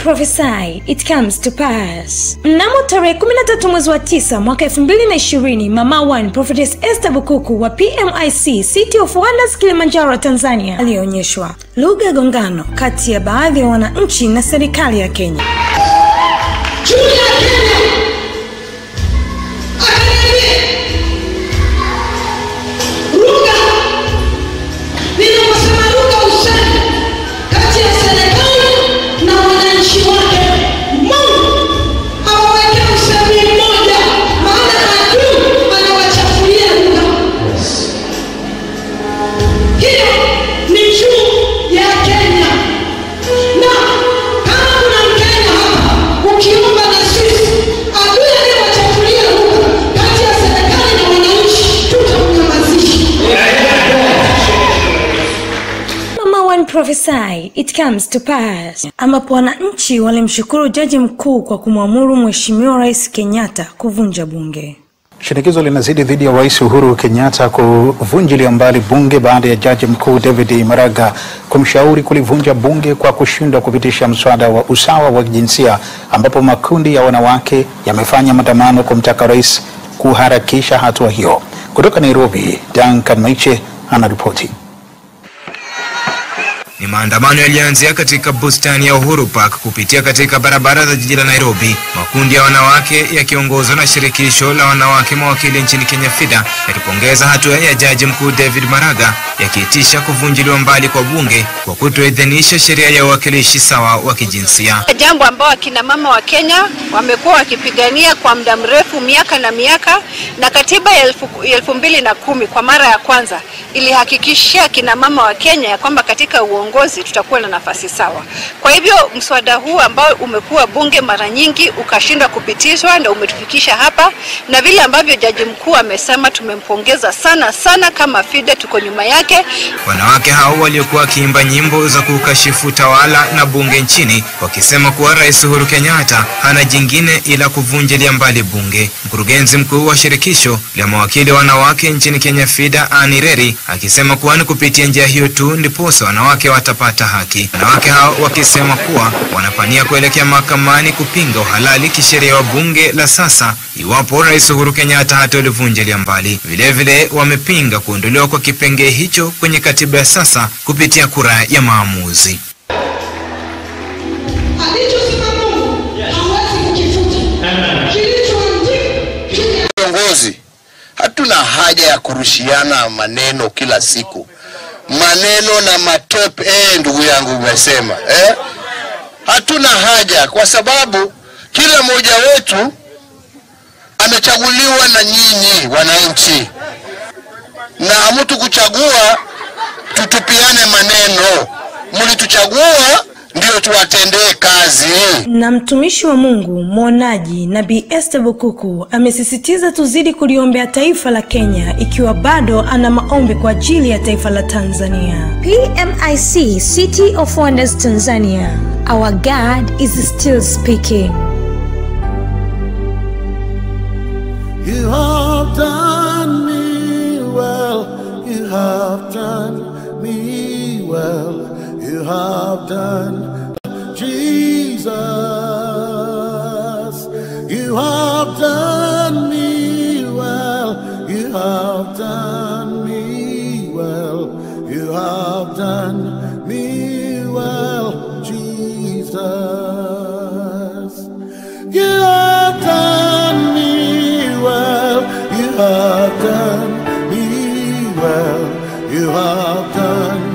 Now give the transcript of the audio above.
prophesy it comes to pass. Mnamo tarehe 13 mwezi wa 9 mwaka 2020, Mama One Prophetess Esther Bukuku wa PMIC City of Wonders Kilimanjaro Tanzania alionyeshwa lugha ya gongano kati ya baadhi ya wananchi na serikali ya Kenya. juu ya Kenya akaniambia, lugha ninaposema lugha usemi kati ya serikali na wananchi wake, Mungu awaweke usemi mmoja, maana adui anawachafulia lugha. Hiyo ni juu ya Kenya na kama kuna Mkenya hapa ukiomba na sisi adui aliyewachafulia lugha kati ya serikali na wananchi, tutamnyamazisha. Mama One Prophesy It Comes to Pass, ambapo wananchi walimshukuru jaji mkuu kwa kumwamuru Mheshimiwa Rais Kenyatta kuvunja bunge. Shinikizo linazidi dhidi ya Rais Uhuru Kenyatta kuvunjilia mbali bunge baada ya jaji mkuu David Maraga kumshauri kulivunja bunge kwa kushindwa kupitisha mswada wa usawa wa kijinsia, ambapo makundi ya wanawake yamefanya maandamano kumtaka rais kuharakisha hatua hiyo. Kutoka Nairobi, Duncan Maiche anaripoti. Ni maandamano yaliyoanzia katika bustani ya Uhuru Park kupitia katika barabara za jiji la Nairobi, makundi ya wanawake yakiongozwa na shirikisho la wanawake mawakili nchini Kenya FIDA yakipongeza hatua ya jaji mkuu David Maraga yakiitisha kuvunjiliwa mbali kwa bunge kwa kutoidhinisha sheria ya uwakilishi sawa wa kijinsia. jambo ambao akina mama wa Kenya wamekuwa wakipigania kwa muda mrefu, miaka na miaka, na katiba ya elfu, ya elfu mbili na kumi kwa mara ya kwanza ilihakikishia akina mama wa Kenya ya kwamba katika uongozi tutakuwa na nafasi sawa. Kwa hivyo mswada huu ambao umekuwa bunge mara nyingi ukashindwa kupitishwa na umetufikisha hapa, na vile ambavyo jaji mkuu amesema, tumempongeza sana sana. Kama FIDA tuko nyuma yake. Wanawake hao waliokuwa wakiimba nyimbo za kukashifu utawala na bunge nchini wakisema kuwa Rais Uhuru Kenyatta hana jingine ila kuvunjilia mbali bunge. Mkurugenzi mkuu wa shirikisho la mawakili wanawake nchini Kenya FIDA Anne Reri akisema kuwa ni kupitia njia hiyo tu ndiposa wanawake watapata haki. Wanawake hao wakisema kuwa wanapania kuelekea mahakamani kupinga uhalali kisheria wa bunge la sasa iwapo Rais Uhuru Kenyatta hatolivunjilia mbali. Vilevile wamepinga kuondolewa kwa kipengee hicho kwenye katiba ya sasa kupitia kura ya maamuzi. Alichosema Mungu hawezi kukifuta. Kilichoandikwa viongozi hatuna haja ya kurushiana maneno kila siku, maneno na matope. Eh, ndugu yangu umesema eh? Hatuna haja kwa sababu kila mmoja wetu amechaguliwa na nyinyi wananchi, na hamtu kuchagua tutupiane maneno. Mlituchagua ndio tuwatendee kazi. Na mtumishi wa Mungu mwonaji Nabii Esther Bukuku amesisitiza tuzidi kuliombea taifa la Kenya ikiwa bado ana maombi kwa ajili ya taifa la Tanzania. PMIC City of Wonders Tanzania. Our God is still speaking. You have done me well. You have done me well. You have done Jesus. You have done me well. You have done me well. You have done me well, Jesus. You have done me well. You have done me well. You have done